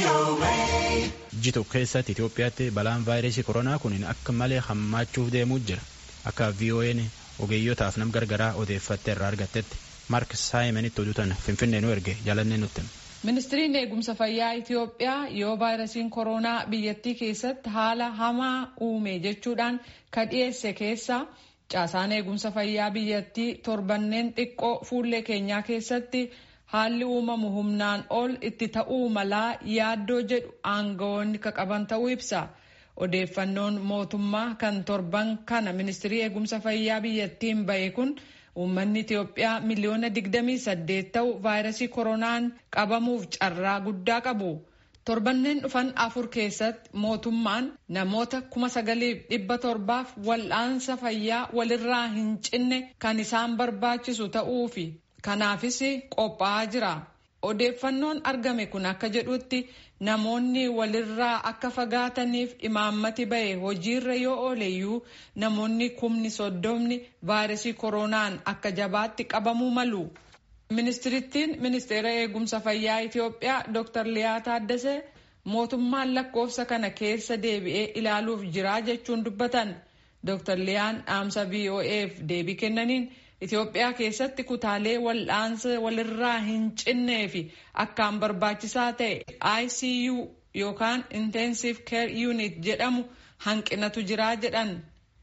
Jitu keessatti Itoophiyaatti balaan vaayirasii koronaa kun akka malee hammaachuuf deemuu jira. Akka VOA'n ogeeyyotaaf nam gargaraa odeeffatte irraa argattetti Maark Saayimanitti oduutan Finfinnee nu erge jaalannee nutti. Ministiriin eegumsa fayyaa Itoophiyaa yoo vaayirasiin koronaa biyyattii keessatti haala hamaa uume jechuudhaan kan dhiyeesse keessa caasaan eegumsa fayyaa biyyattii torbanneen xiqqoo fuullee keenyaa keessatti haalli uumamu humnaan ol itti ta'uu malaa yaaddoo jedhu aangawoonni qaban ta'uu ibsa. Odeeffannoon mootummaa kan torban kana ministirii eegumsa fayyaa biyyattiin bahe kun uummanni Itoophiyaa miliyoona 28 ta'u vaayirasii koronaan qabamuuf carraa guddaa qabu. Torbanneen dhufan afur keessatti mootummaan namoota kuma sagaliif dhibba torbaaf wal'aansa fayyaa walirraa hin cinne kan isaan barbaachisu ta'uufi kanaafis qophaa'aa jira. Odeeffannoon argame kun akka jedhutti namoonni walirraa akka fagaataniif imaammati bahe hojiirra yoo ooleyyuu namoonni kumni soddomni vaayirasii koronaan akka jabaatti qabamuu malu. Ministirittiin ministeera eegumsa fayyaa Itoophiyaa Dr. Liyaa Taaddasee mootummaan lakkoofsa kana keessa deebi'ee ilaaluuf jira jechuun dubbatan. Dr. Liyaan dhaamsa VOA'f deebii kennaniin Itoophiyaa keessatti kutaalee wal'aansa walirraa hin cinnee fi akkaan barbaachisaa ta'e ICU yookaan Intensive Care Unit jedhamu hanqinatu jira jedhan.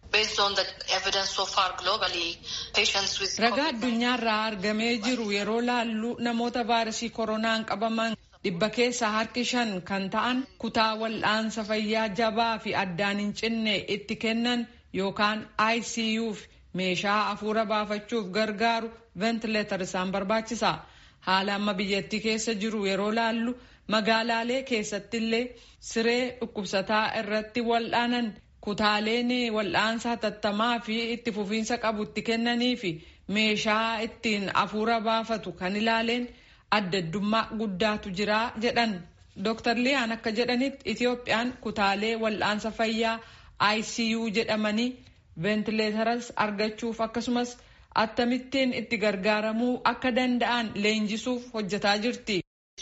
Ragaa addunyaarraa argamee jiru yeroo laallu namoota vaayirasii koronaan qabaman dhibba keessaa harki shan kan ta'an kutaa wal'aansa fayyaa jabaa fi addaan hin cinne itti kennan yookaan ICUf meeshaa hafuura baafachuuf gargaaru ventileetar isaan barbaachisa. Haala amma biyyattii keessa jiru yeroo laallu magaalaalee keessattillee siree dhukkubsataa irratti wal'aanan kutaaleen wal'aansa hatattamaa fi itti fufiinsa qabu itti kennanii fi meeshaa ittiin hafuura baafatu kan ilaaleen addaddummaa guddaatu jira jedhan. Dr. Liyaan akka jedhanitti Itoophiyaan kutaalee wal'aansa fayyaa ICU jedhamanii ventileetaras argachuuf akkasumas akkamittiin itti gargaaramuu akka danda'an leenjisuuf hojjetaa jirti.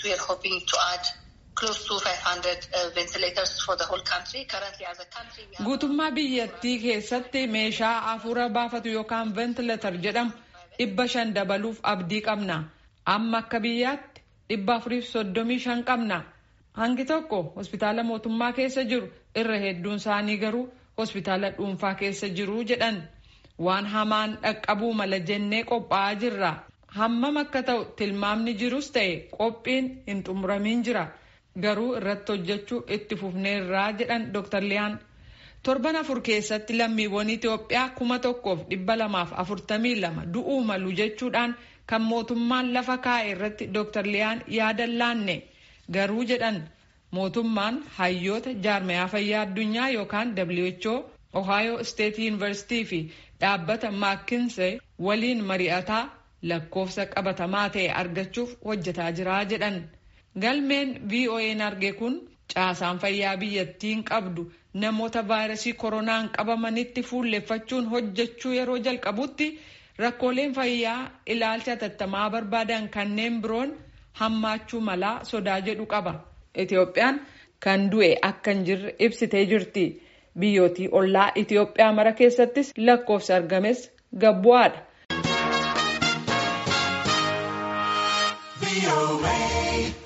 Guutummaa biyyattii keessatti meeshaa hafuura baafatu yookaan ventileetar jedhamu dhibba shan dabaluuf abdii qabna. Amma akka biyyaatti dhibba afuriif soddomii shan qabna. Hangi tokko hospitaala mootummaa keessa jiru irra hedduun isaanii garuu hospitaala dhuunfaa keessa jiru jedhan. Waan hamaan dhaqqabuu mala jennee qophaa'aa jirra. Hammam akka ta'u tilmaamni jirus ta'e qophiin hin xumuramiin jira. Garuu irratti hojjechuu itti fufneerraa jedhan Dr. Liyaan. Torban afur keessatti lammiiwwan Itoophiyaa kuma tokkoof dhibba lamaaf afurtamii lama du'uu malu jechuudhaan kan mootummaan lafa kaa'e irratti Dr. Liyaan yaada laanne. Garuu jedhan mootummaan hayyoota jaarmayaa fayyaa addunyaa yookaan WHO Ohio State University fi dhaabbata Maakinsee waliin mari'ataa lakkoofsa qabatamaa ta'e argachuuf hojjetaa jira jedhan. Galmeen VOA'n arge kun caasaan fayyaa biyyattiin qabdu namoota vaayirasii koronaan qabamanitti fuulleffachuun hojjechuu yeroo jalqabutti rakkooleen fayyaa ilaalcha hatattamaa barbaadan kanneen biroon hammaachuu malaa sodaa jedhu qaba. Itoophiyaan kan du'e akka hin jirre ibsitee jirti. Biyyootii ollaa Itoophiyaa mara keessattis lakkoofsi argames gabbu'aadha.